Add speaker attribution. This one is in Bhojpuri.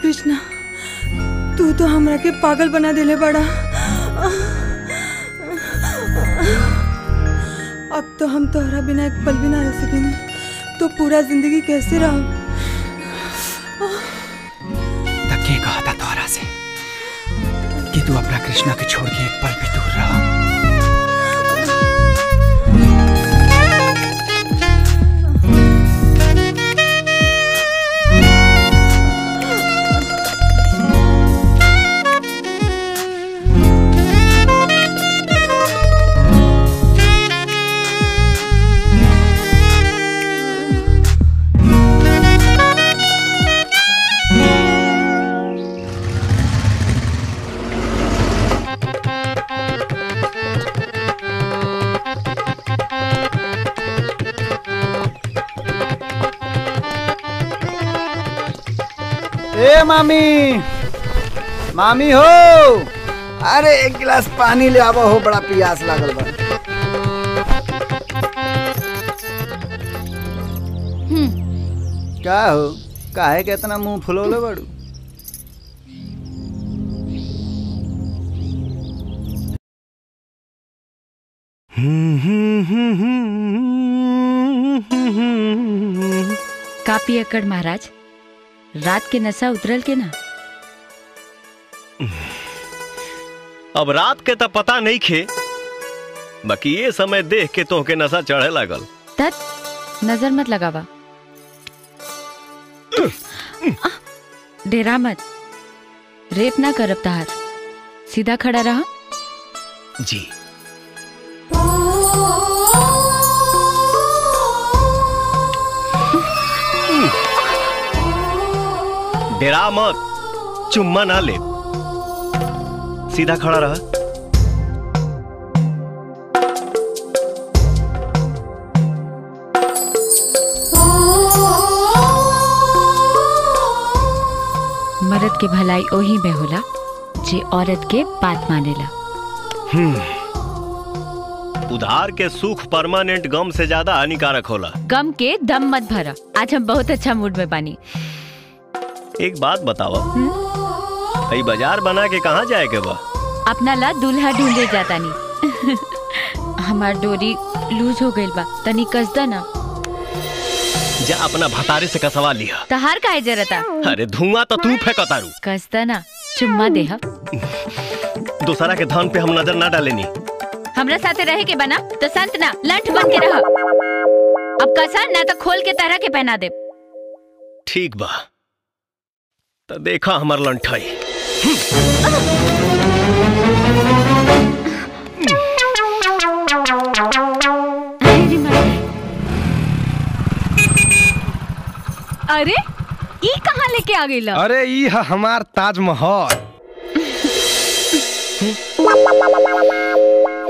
Speaker 1: कृष्णा तू तो हमरा के पागल बना देले बड़ा अब तो हम तोहरा बिना एक पल भी ना रह सकेंगे तो पूरा जिंदगी कैसे रहो
Speaker 2: धक्के कहा था तोहरा से कि तू अपना कृष्णा के छोड़ के एक पल भी दूर रहा
Speaker 3: ए मामी मामी हो अरे एक गिलास पानी ले आवा हो बड़ा प्यास लागल बा का हो काहे के इतना मुंह फुलौले बड़ू
Speaker 4: कापी अकड़ महाराज रात के नशा उतरल के ना
Speaker 5: अब रात के तो पता नहीं खे बाकी ये समय देख के तो के नशा चढ़े लागल
Speaker 4: तत नजर मत लगावा डेरा मत रेप ना करब तहार सीधा खड़ा रहा
Speaker 5: जी डेरा मत चुम्मा ना ले सीधा खड़ा रहा
Speaker 4: मर्द के भलाई ओही में होला जे औरत के बात मानेला
Speaker 5: उधार के सुख परमानेंट गम से ज्यादा हानिकारक होला
Speaker 4: गम के दम मत भरा आज हम बहुत अच्छा मूड में बानी
Speaker 5: एक बात बताओ कई बाजार बना के कहाँ जाए के बा
Speaker 4: अपना ला दूल्हा ढूंढे जाता नहीं हमार डोरी लूज हो गइल बा तनी कसदा ना
Speaker 5: जा अपना भतारे से कसवा लिया
Speaker 4: तहार काहे जरता
Speaker 5: अरे धुआं तो तू फेंकतारू
Speaker 4: कसदा ना चुम्मा देहा
Speaker 5: दूसरा के धन पे हम नजर ना डालेनी
Speaker 4: हमरा साथे रहे के बना तो संत ना लंठ बन के रह अब कसा ना तो खोल के तरह के पहना दे
Speaker 5: ठीक बा तो देखा हमार लंठाई
Speaker 6: अरे ई कहाँ लेके आ गई
Speaker 7: अरे ई ह हमार ताजमहल